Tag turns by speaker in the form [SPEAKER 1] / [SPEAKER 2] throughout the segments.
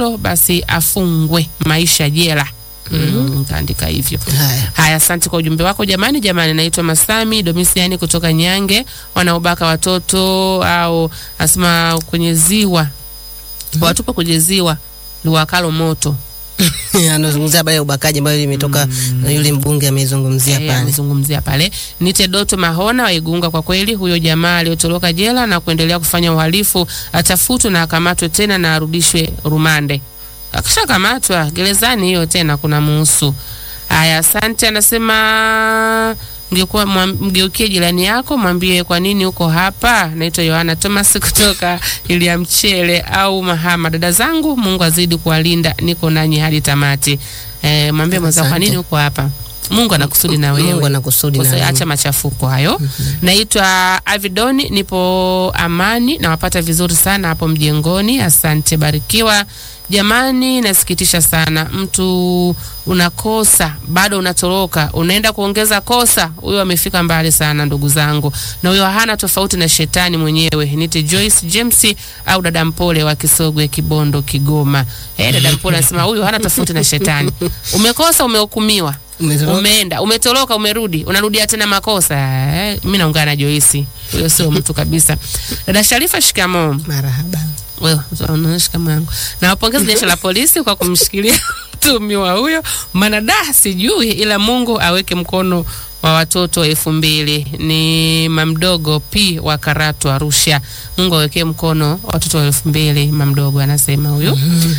[SPEAKER 1] hilo basi afungwe maisha jela. Mm, kaandika hivyo.
[SPEAKER 2] Haya.
[SPEAKER 1] Haya, asante kwa ujumbe wako jamani. Jamani, naitwa Masami Domisiani kutoka Nyange. Wanaobaka watoto au asema kwenye ziwa watupa kwenye ziwa liwakalo moto.
[SPEAKER 2] Anazungumzia habari ya ubakaji ambayo imetoka na yule mbunge amezungumzia
[SPEAKER 1] Eh,
[SPEAKER 2] pale.
[SPEAKER 1] amezungumzia pale. Nite Doto Mahona wa Igunga. Kwa kweli huyo jamaa aliyotoroka jela na kuendelea kufanya uhalifu atafutwe na akamatwe tena na arudishwe rumande. Akishakamatwa gerezani hiyo tena kuna muhusu. Haya, asante. Anasema ngekuwa mgeukie jirani yako mwambie kwa nini uko hapa. Naitwa Yohana Thomas kutoka Ilia Mchele au Mahama. Dada zangu, Mungu azidi kuwalinda, niko nanyi hadi tamati. Eh, mwambie mwenzako kwa
[SPEAKER 2] Asante.
[SPEAKER 1] nini uko hapa. Mungu anakusudi na wewe.
[SPEAKER 2] Mungu anakusudi na
[SPEAKER 1] Usi-
[SPEAKER 2] wewe.
[SPEAKER 1] Acha machafuko hayo. Naitwa Avidoni, nipo Amani, nawapata vizuri sana hapo mjengoni. Asante, barikiwa. Jamani, nasikitisha sana, mtu unakosa bado unatoroka, unaenda kuongeza kosa. Huyo amefika mbali sana, ndugu zangu, na huyo hana tofauti na shetani mwenyewe. Nite Joyce James au dada Mpole wa Kisogwe, Kibondo, Kigoma. Eh, dada Mpole anasema huyo hana tofauti na shetani. Umekosa, umehukumiwa
[SPEAKER 2] Umetoroka.
[SPEAKER 1] umeenda umetoroka, umerudi, unarudia tena makosa. Eh, mimi naungana na Joyce, huyo sio mtu kabisa. Dada Sharifa, shikamoo.
[SPEAKER 2] Marahaba.
[SPEAKER 1] Wewe unaona shikamoo yangu. Nawapongeza jeshi la polisi kwa kumshikilia mtumiwa huyo, maana da sijui, ila Mungu aweke mkono wa watoto elfu mbili ni mamdogo p wa Karatu Arusha. Mungu awekee mkono watoto wa elfu mbili mamdogo, anasema huyu.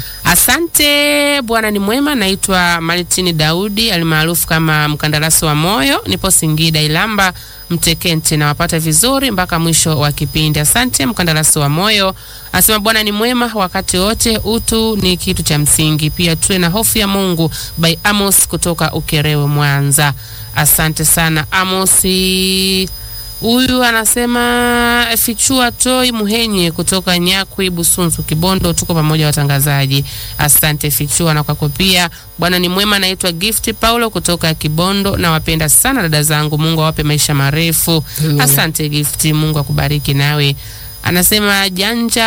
[SPEAKER 1] Asante, Bwana ni mwema. Naitwa Malitini Daudi almaarufu kama mkandarasi wa moyo, nipo Singida Ilamba Mtekente, nawapata vizuri mpaka mwisho wa kipindi. Asante mkandarasi wa moyo. Anasema Bwana ni mwema wakati wote, utu ni kitu cha msingi, pia tuwe na hofu ya Mungu. By Amos kutoka Ukerewe, Mwanza. Asante sana Amosi. Huyu anasema fichua toi muhenye kutoka Nyakwi Busunzu Kibondo, tuko pamoja watangazaji. Asante fichua na kwako pia. Bwana ni mwema. Naitwa Gift Paulo kutoka Kibondo, nawapenda sana dada zangu, Mungu awape maisha marefu. Asante Gift, Mungu akubariki nawe. Anasema janja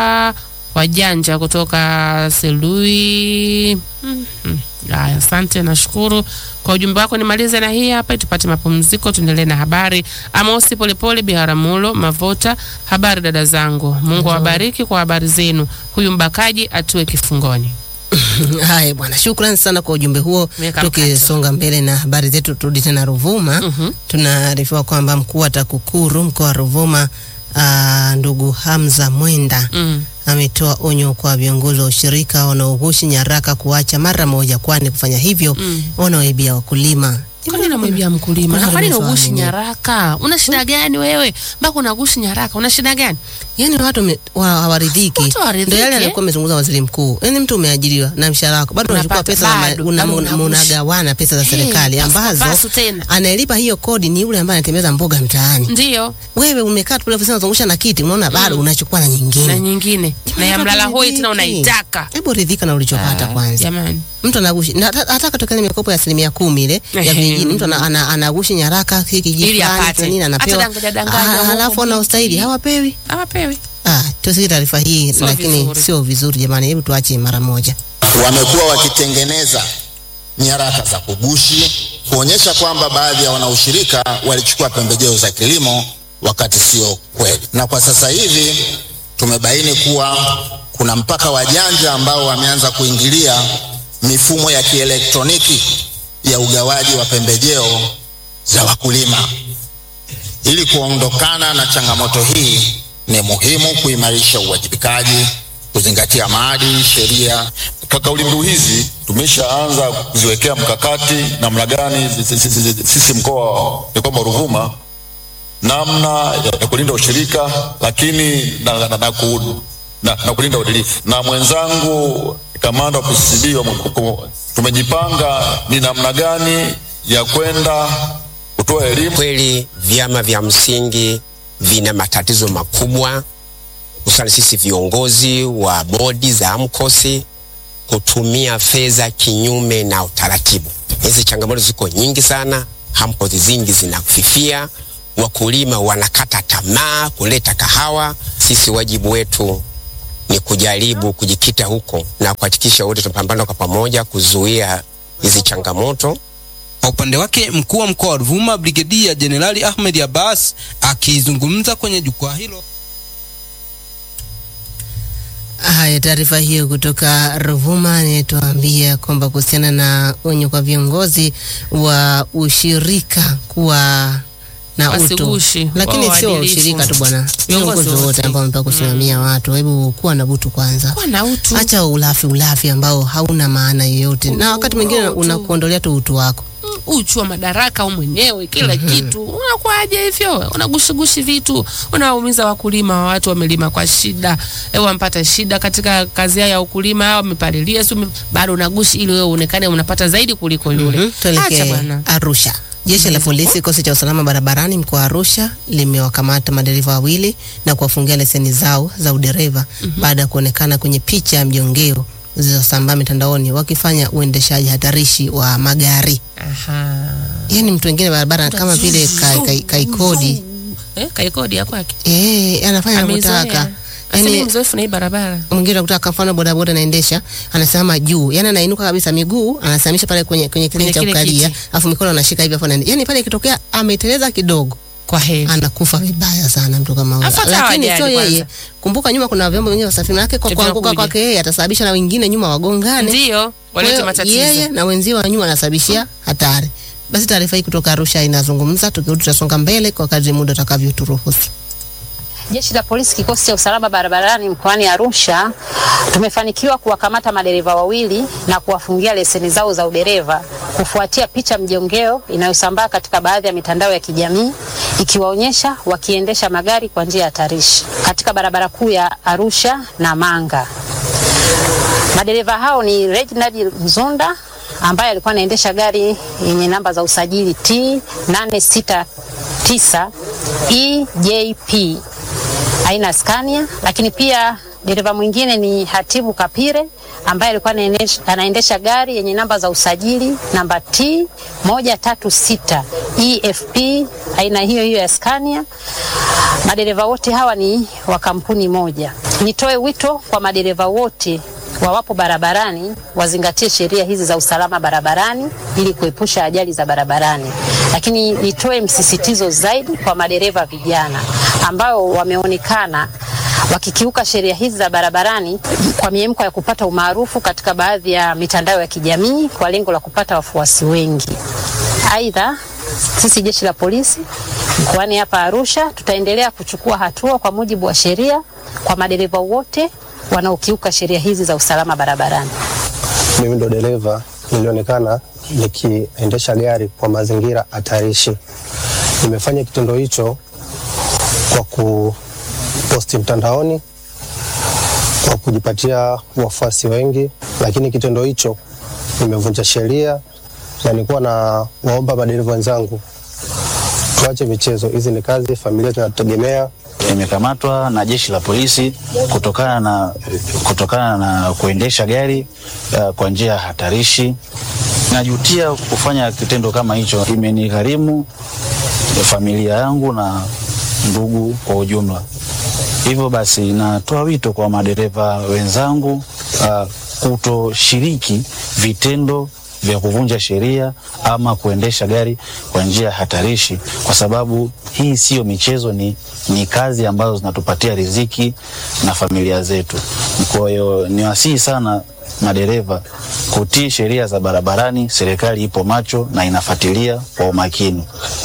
[SPEAKER 1] wajanja kutoka Selui. Mhm. Haya, asante, nashukuru kwa ujumbe wako. Nimalize na hii hapa, tupate mapumziko, tuendelee na habari. Amosi Polepole, Biharamulo, Mavota. Habari dada zangu, Mungu awabariki kwa habari zenu. Huyu mbakaji atue kifungoni.
[SPEAKER 2] Haya bwana, shukrani sana kwa ujumbe huo.
[SPEAKER 1] Miaka
[SPEAKER 2] Tukisonga mbele na habari zetu, turudi tena Ruvuma.
[SPEAKER 1] Mhm.
[SPEAKER 2] Tunaarifiwa kwamba mkuu wa TAKUKURU mkoa wa Ruvuma aa, ndugu Hamza Mwenda
[SPEAKER 1] Mm.
[SPEAKER 2] ametoa onyo kwa viongozi wa ushirika wanaoghushi nyaraka kuacha mara moja, kwani kufanya hivyo
[SPEAKER 1] Mm.
[SPEAKER 2] wanawaibia wakulima.
[SPEAKER 1] Kwani unamwibia mkulima?
[SPEAKER 2] Kuna
[SPEAKER 1] Na kwani
[SPEAKER 2] ruhusa
[SPEAKER 1] unagushi
[SPEAKER 2] wenyewe.
[SPEAKER 1] nyaraka? Una shida gani wewe? Mpaka unagushi nyaraka, una shida gani?
[SPEAKER 2] Yaani watu wame- wa- hawaridhiki.
[SPEAKER 1] Watu hawaridhiki,
[SPEAKER 2] Ndio yale
[SPEAKER 1] eh?
[SPEAKER 2] alikuwa amezungumza waziri mkuu. Yaani mtu umeajiriwa na mshahara wako bado unachukua
[SPEAKER 1] Unapata,
[SPEAKER 2] pesa za ma-
[SPEAKER 1] bado,
[SPEAKER 2] una-
[SPEAKER 1] bado
[SPEAKER 2] una-
[SPEAKER 1] unagushi.
[SPEAKER 2] unagawana pesa za
[SPEAKER 1] Hey,
[SPEAKER 2] serikali
[SPEAKER 1] pasu-
[SPEAKER 2] ambazo
[SPEAKER 1] pasu tena.
[SPEAKER 2] anayelipa hiyo kodi ni yule ambaye anatembeza mboga mtaani.
[SPEAKER 1] Ndiyo,
[SPEAKER 2] Wewe umekaa tu pale ofisini unazungusha na kiti, unaona bado unachukua na
[SPEAKER 1] na
[SPEAKER 2] nyingine.
[SPEAKER 1] nyingine na ya mlala hoi tena
[SPEAKER 2] Haridhiki.
[SPEAKER 1] unaitaka.
[SPEAKER 2] Hebu ridhika na ulichopata
[SPEAKER 1] Ah,
[SPEAKER 2] kwanza.
[SPEAKER 1] Jamani.
[SPEAKER 2] Mtu anagushi na hata- hata katokea ile mikopo ya asilimia kumi ile ya
[SPEAKER 1] Ehe.
[SPEAKER 2] vijijini, mtu ana- ana- anagushi nyaraka hiki
[SPEAKER 1] Ili
[SPEAKER 2] jifani
[SPEAKER 1] apate.
[SPEAKER 2] na nini anapewa,
[SPEAKER 1] Hata danganya- danganya
[SPEAKER 2] Ah,
[SPEAKER 1] huko
[SPEAKER 2] halafu anaostahili
[SPEAKER 1] vingi.
[SPEAKER 2] hawapewi.
[SPEAKER 1] Hawapewi.
[SPEAKER 2] Ah, tusikie taarifa hii
[SPEAKER 1] Sio
[SPEAKER 2] lakini
[SPEAKER 1] vizuri.
[SPEAKER 2] sio vizuri jamani, hebu tuache mara moja.
[SPEAKER 3] wamekuwa wakitengeneza nyaraka za kugushi kuonyesha kwamba baadhi ya wanaushirika walichukua pembejeo za kilimo wakati sio kweli. Na kwa sasa hivi tumebaini kuwa kuna mpaka wajanja ambao wameanza kuingilia mifumo ya kielektroniki ya ugawaji wa pembejeo za wakulima. Ili kuondokana na changamoto hii, ni muhimu kuimarisha uwajibikaji, kuzingatia maadili, sheria
[SPEAKER 4] Kwa kauli mbiu hizi tumeshaanza kuziwekea mkakati namna gani sisi- sisi- sisi- sisi mkoa wa kwamba Ruvuma namna ya, ya kulinda ushirika lakini na, na, na, ku, na, na kulinda uadilifu. Na mwenzangu kamanda wa PCCB wa Mkoko, tumejipanga ni namna gani ya kwenda kutoa elimu
[SPEAKER 5] Kweli vyama vya msingi vina matatizo makubwa, hususani sisi viongozi wa bodi za AMCOS kutumia fedha kinyume na utaratibu. Hizi changamoto ziko nyingi sana, AMCOS zingi zinafifia, wakulima wanakata tamaa kuleta kahawa. Sisi wajibu wetu ni kujaribu kujikita huko na kuhakikisha wote tunapambana kwa pamoja kuzuia hizi changamoto.
[SPEAKER 6] Kwa upande wake mkuu wa mkoa wa Ruvuma Brigedia Jenerali Ahmed Abbas akizungumza kwenye jukwaa hilo
[SPEAKER 2] Haya, taarifa hiyo kutoka Ruvuma inatuambia kwamba kuhusiana na onyo kwa viongozi wa ushirika kuwa na utu,
[SPEAKER 1] Wasigushi,
[SPEAKER 2] lakini
[SPEAKER 1] wawe
[SPEAKER 2] sio wa
[SPEAKER 1] waadilifu.
[SPEAKER 2] ushirika tu bwana,
[SPEAKER 1] Viongozi
[SPEAKER 2] viongozi wote
[SPEAKER 1] wote.
[SPEAKER 2] ambao wamepewa kusimamia watu, hebu kuwa na butu kwanza.
[SPEAKER 1] Kuwa na utu.
[SPEAKER 2] Acha ulafi ulafi ambao hauna maana yoyote, na wakati mwingine
[SPEAKER 1] utu.
[SPEAKER 2] unakuondolea tu utu wako.
[SPEAKER 1] Mm, uchu wa madaraka au mwenyewe kila kitu unakuaje hivyo unagushigushi vitu unawaumiza wakulima wa watu wamelima kwa shida e, wampata shida katika kazi yao ya ukulima wamepalilia si wame- bado unagushi ili wewe uonekane unapata zaidi kuliko yule
[SPEAKER 2] Mhm,
[SPEAKER 1] acha
[SPEAKER 2] Tuelekee
[SPEAKER 1] bwana
[SPEAKER 2] Arusha. Jeshi la polisi kikosi cha usalama barabarani mkoa wa Arusha limewakamata madereva wawili na kuwafungia leseni zao za udereva baada ya kuonekana kwenye picha ya mjongeo zilizosambaa mitandaoni wakifanya uendeshaji hatarishi wa magari.
[SPEAKER 1] Aha.
[SPEAKER 2] Yaani mtu wengine barabara kama vile ka- ka- kaikodi
[SPEAKER 1] eh, kaikodi ya kwake
[SPEAKER 2] eh, anafanya
[SPEAKER 1] Ameizoea.
[SPEAKER 2] anavyotaka.
[SPEAKER 1] Asili
[SPEAKER 2] Yaani
[SPEAKER 1] mzoefu na hii barabara
[SPEAKER 2] mwingine anakuta kwa mfano bodaboda anaendesha anasimama juu, yani anainuka kabisa, miguu anasimamisha pale kwenye kwenye kile
[SPEAKER 1] Kwenye
[SPEAKER 2] cha
[SPEAKER 1] kile
[SPEAKER 2] kukalia,
[SPEAKER 1] kiti.
[SPEAKER 2] afu mikono anashika hivi, afu anaenda. Yani pale ikitokea ameteleza kidogo
[SPEAKER 1] kwa heri
[SPEAKER 2] anakufa vibaya sana mtu kama huyo.
[SPEAKER 1] Afu hata
[SPEAKER 2] Lakini
[SPEAKER 1] hawajali
[SPEAKER 2] sio yeye.
[SPEAKER 1] kwanza.
[SPEAKER 2] Kumbuka nyuma kuna vyombo vingine vya usafiri, manake kwa
[SPEAKER 1] Ndio
[SPEAKER 2] kuanguka
[SPEAKER 1] vinakuja.
[SPEAKER 2] kwake yeye atasababisha na wengine nyuma wagongane.
[SPEAKER 1] ndio
[SPEAKER 2] Kwa hiyo
[SPEAKER 1] walete matatizo
[SPEAKER 2] Yeye na wenzio wa nyuma anasababishia hatari. Basi taarifa hii kutoka Arusha inazungumza, tukirudi tutasonga mbele kwa kadri muda utakavyoturuhusu.
[SPEAKER 7] Jeshi la polisi kikosi cha usalama barabarani mkoani Arusha tumefanikiwa kuwakamata madereva wawili na kuwafungia leseni zao za udereva kufuatia picha mjongeo inayosambaa katika baadhi ya mitandao ya kijamii ikiwaonyesha wakiendesha magari kwa njia hatarishi katika barabara kuu ya Arusha na Manga. Madereva hao ni Reginald Mzunda ambaye alikuwa anaendesha gari yenye namba za usajili T 869 EJP aina ya Scania, lakini pia dereva mwingine ni Hatibu Kapire ambaye alikuwa anaendesha- anaendesha gari yenye namba za usajili namba T 136 EFP aina hiyo hiyo ya Scania. Madereva wote hawa ni wa kampuni moja. Nitoe wito kwa madereva wote wawapo barabarani wazingatie sheria hizi za usalama barabarani ili kuepusha ajali za barabarani. Lakini nitoe msisitizo zaidi kwa madereva vijana ambao wameonekana wakikiuka sheria hizi za barabarani kwa miemko ya kupata umaarufu katika baadhi ya mitandao ya kijamii kwa lengo la kupata wafuasi wengi. Aidha, sisi jeshi la polisi mkoani hapa Arusha tutaendelea kuchukua hatua kwa mujibu wa sheria kwa madereva wote wanaokiuka sheria hizi za usalama barabarani.
[SPEAKER 8] mimi ndo dereva nilionekana nikiendesha gari kwa mazingira hatarishi. Nimefanya kitendo hicho kwa kuposti mtandaoni kwa kujipatia wafuasi wengi, lakini kitendo hicho nimevunja sheria na nilikuwa na waomba madereva wenzangu tuache michezo. Hizi ni kazi, familia zinatutegemea.
[SPEAKER 9] Nimekamatwa na jeshi la polisi kutokana na, kutokana na kuendesha gari uh, kwa njia hatarishi. Najutia kufanya kitendo kama hicho, imenigharimu familia yangu na ndugu kwa ujumla. Hivyo basi, natoa wito kwa madereva wenzangu uh, kutoshiriki vitendo vya kuvunja sheria ama kuendesha gari kwa njia hatarishi, kwa sababu hii siyo michezo, ni, ni kazi ambazo zinatupatia riziki na familia zetu. Kwa hiyo niwasihi sana madereva kutii sheria za barabarani. Serikali ipo macho na inafuatilia kwa umakini.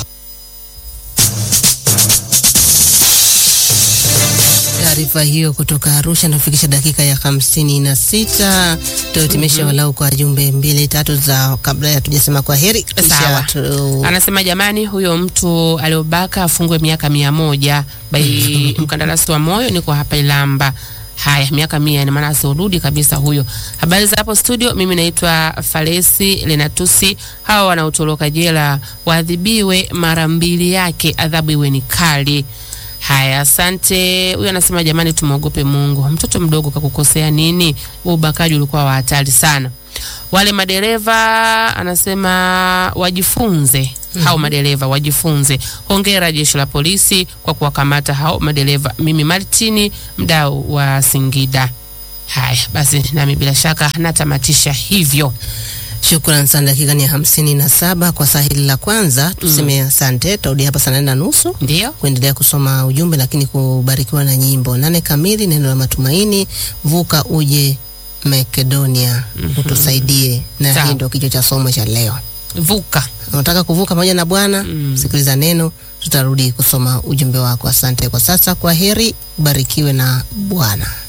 [SPEAKER 2] Taarifa hiyo kutoka Arusha inafikisha dakika ya hamsini na sita. Tuhitimishe walau kwa jumbe mbili tatu za kabla ya tujasema kwa heri. Kisha
[SPEAKER 1] Sawa.
[SPEAKER 2] tu-
[SPEAKER 1] Anasema jamani, huyo mtu aliobaka afungwe miaka mia moja. Bai mkandarasi wa moyo niko hapa Ilamba. Haya, miaka mia ina maana asirudi kabisa huyo. Habari za hapo studio, mimi naitwa Falesi Lenatusi. Hawa wanaotoroka jela waadhibiwe mara mbili yake, adhabu iwe ni kali. Haya, asante. Huyu anasema jamani, tumwogope Mungu. Mtoto mdogo kakukosea nini? Huo ubakaji ulikuwa wa hatari sana. Wale madereva anasema wajifunze hao madereva wajifunze. Hongera jeshi la polisi kwa kuwakamata hao madereva. Mimi Martini, mdau wa Singida. Haya basi, nami bila shaka natamatisha hivyo.
[SPEAKER 2] Shukran sana. Dakika ni hamsini na saba kwa saa hili la kwanza, tuseme asante. Tutarudi hapa saa nane na nusu
[SPEAKER 1] Ndio
[SPEAKER 2] kuendelea kusoma ujumbe, lakini kubarikiwa na nyimbo nane kamili. Neno la matumaini, vuka uje Makedonia, utusaidie. Na
[SPEAKER 1] Sawa.
[SPEAKER 2] hii ndio kichwa cha somo cha leo.
[SPEAKER 1] vuka.
[SPEAKER 2] Unataka kuvuka pamoja na Bwana? Sikiliza neno, tutarudi kusoma ujumbe wako. Asante kwa sasa, kwa heri, ubarikiwe na Bwana.